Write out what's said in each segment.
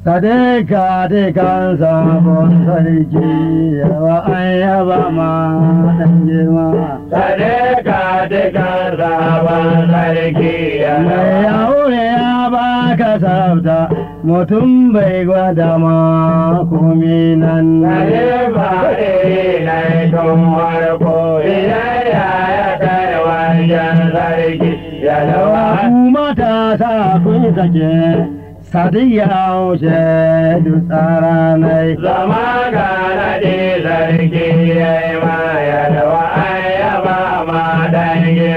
Sadeka dukan sabon sarki yawa an yaba ma ɗan girma. Sadeka dukan sabon sarki Mai aure ya baka sabta mutum bai gwada ma komi nan. Khalifa ne tun farko idan ya ya kai wajen sarki ya lawa. Ku matasa kun sake sadiya wuce duk tsara nai. Zama ga naɗe sarki ya yi ma ya lawa an yaba ma dangi.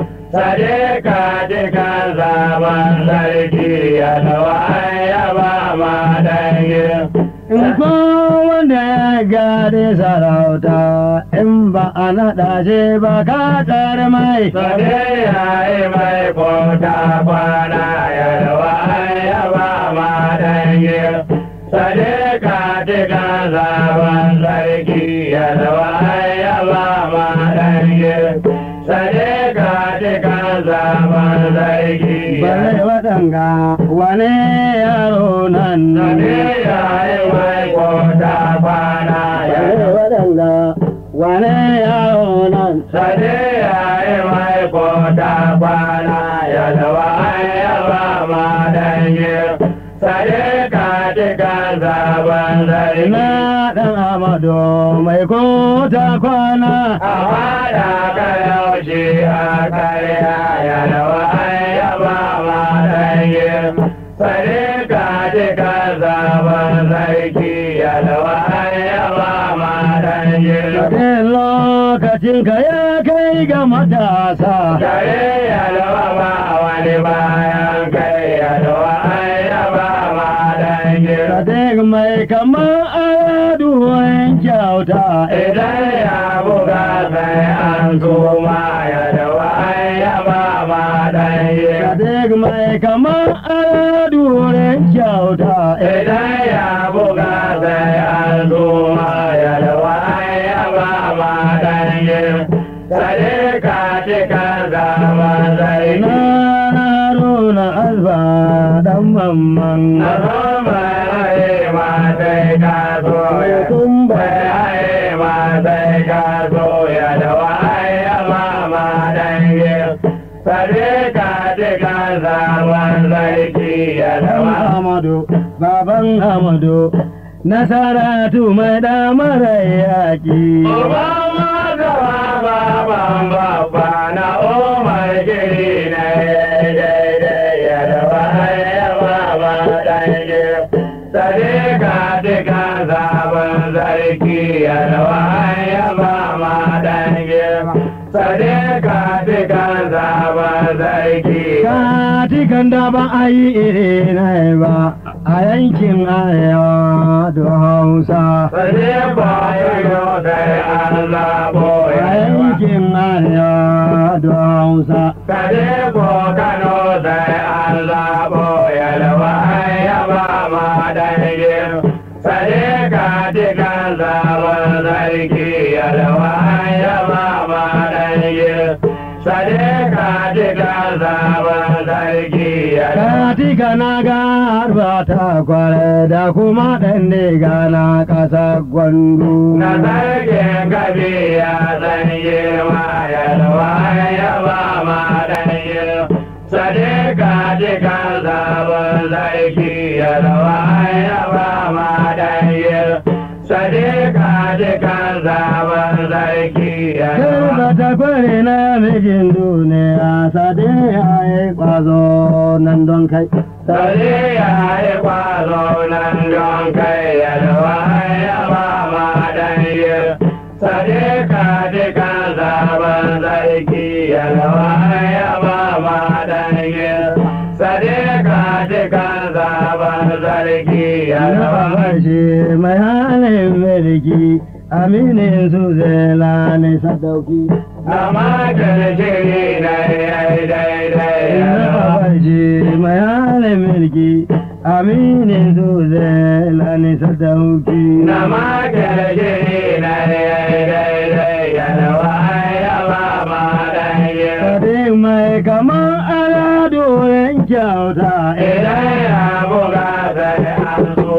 Sadeka dukan zaman sarki ya lawa an yaba ma dangi. In ko wanda ya gade sarauta in ba a naɗa shi ba ka tsar mai. Sade ya yi mai kota kwana ya rawa ya ba ma dangi. Sade ka tika zaban sarki ya rawa ya ba ma dangi. Sade ka tika zaban sarki ya Bare waɗanga wane yaro nan. Sade ya yi mai kota kwana ya Bare rawa. waɗanga wane yaro nan. Sade ya yi mai kota kwana ya lawa ya ba ma dangi. Sade ka tika zaban sarki. Ina ɗan Amadu mai kota kwana. A fada ka yaushe a karya ya lawa ya ba ma dangi. Sade ka tika zaban sarki ya lawa ya ba ma dangi. Sadin lokacin ka ya kai ga matasa. Kare yalwa ba wani bayan kai yalwa an yaba ma dangi. Sadin mai kama aduwan kyauta. Idan ya buga sai an tuma yalwa an yaba ma dangi. Sadin mai kama aduwan kyauta. Idan ya buga sai an tuma yalwa an yaba ma dangi. Sade ka tika zaman zargi. Na haruna alba dan mamman. Na zo mai ma sai ka so ya bai ma sai ka so ya da waya ma ma dange sare ka de ka zaman sarki ya da Baban wa Amadu, baban Amadu, Nasaratu mai damar yaƙi. Obama da baba baba na umar giri na daidai ya da waya ma ma dange sare ka de ka zaman sarki ya da waya ma ma dange sare ka de ka zaman sarki Katikan da ba a yi iri na ba a yankin arewa da Hausa. sare ba yi dai Allah A boya yankin arewa da Hausa. Kade ko Kano sai an zaɓo yalwa ya ba ma dangi. Sade ka dikan zaɓen sarki yalwa ya ba ma dangi. Sade ka dikan zaɓen sarki yalwa. Katika na ga harba ta kware da kuma ɗan diga na ƙasa gwandu. Na sarkin gabi ya san girma yalwa ya ba ma dangi. Sade ka dikan zaɓen sarki yalwa ya ba ma dangi. Sade ka dikan zaɓen sarki Kai yalwa. ba ta kware na mijin duniya sade ya yi ƙwazo nan don kai. Sade ya yi kwazo nan don kai yalwa ya ba ma dangi. Sade ka dikan zaɓen sarki yalwa ya ba ma dangi. Sade ka dikan zaɓen sarki yalwa. Yawa shi mai halin mulki aminin su zela ne sadauki. Amma kirkiri na yi daidai yalwa. Yawa shi mai halin mulki aminin su zela ne sadauki. Na makirkiri na yi daidai yalwa ya ba ma dangi. Sade mai kaman alado yan kyauta. Idan ya buga sai an so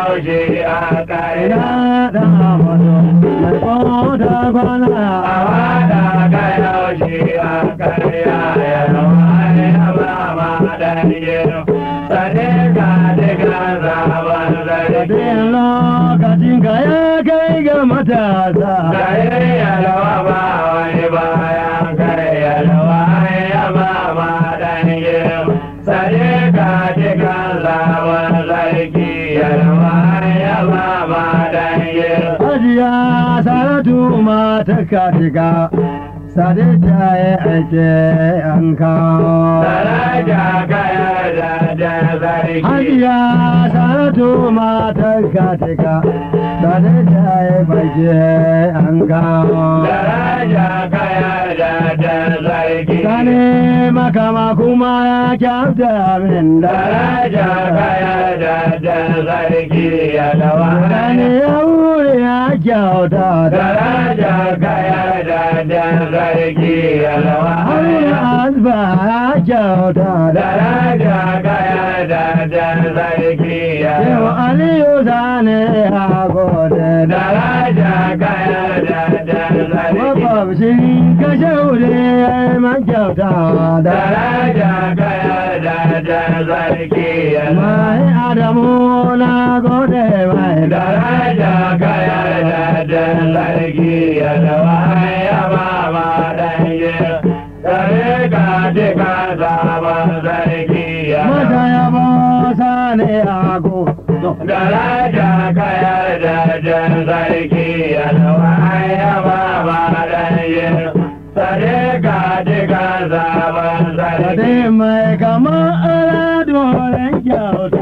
yaushe a kai ina da amadu mai kota kwana a wada ka yaushe a karya yalwa ya ba ma ɗanye sane ka diga zaban zargi Din lokacin ka ya kai ga matasa Gare yalwa ba wani bayan kai yalwa ya ba ma ɗanye sane ka diga zaban zargi yalwa ya ba ma ɗanye Hajiya Saratu mata katika Sade ta yi aike an kawo Daraja kayar da da zargi Hajiya Saratu mata katika Sade ta yi aike an kawo Daraja kayar da da zargi Sane makama kuma ya kyauta min da Daraja kayar da da zargi yalwa Sane ya wuri ya kyauta da Daraja kayar da da zargi yalwa Haruna Asba ya kyauta da Daraja kayar da da zargi Yau yalwa Aliyu Sane ya gode da Daraja kayar da da zargi makwabcin kashe wuri ya yi man kyauta da Daraja kayar da da zargi yalwa mai Adamu na gode mai da Daraja kayar da da zargi yalwa ya ba ma ɗanye Kare ka jika zaman zargi mata yalwa ya ba Sane ya gode Daraja kayar da da zargi yalwa ya ba ma ɗanye Kare ka jika zaman zargi Sade mai kama ala dolen kyauta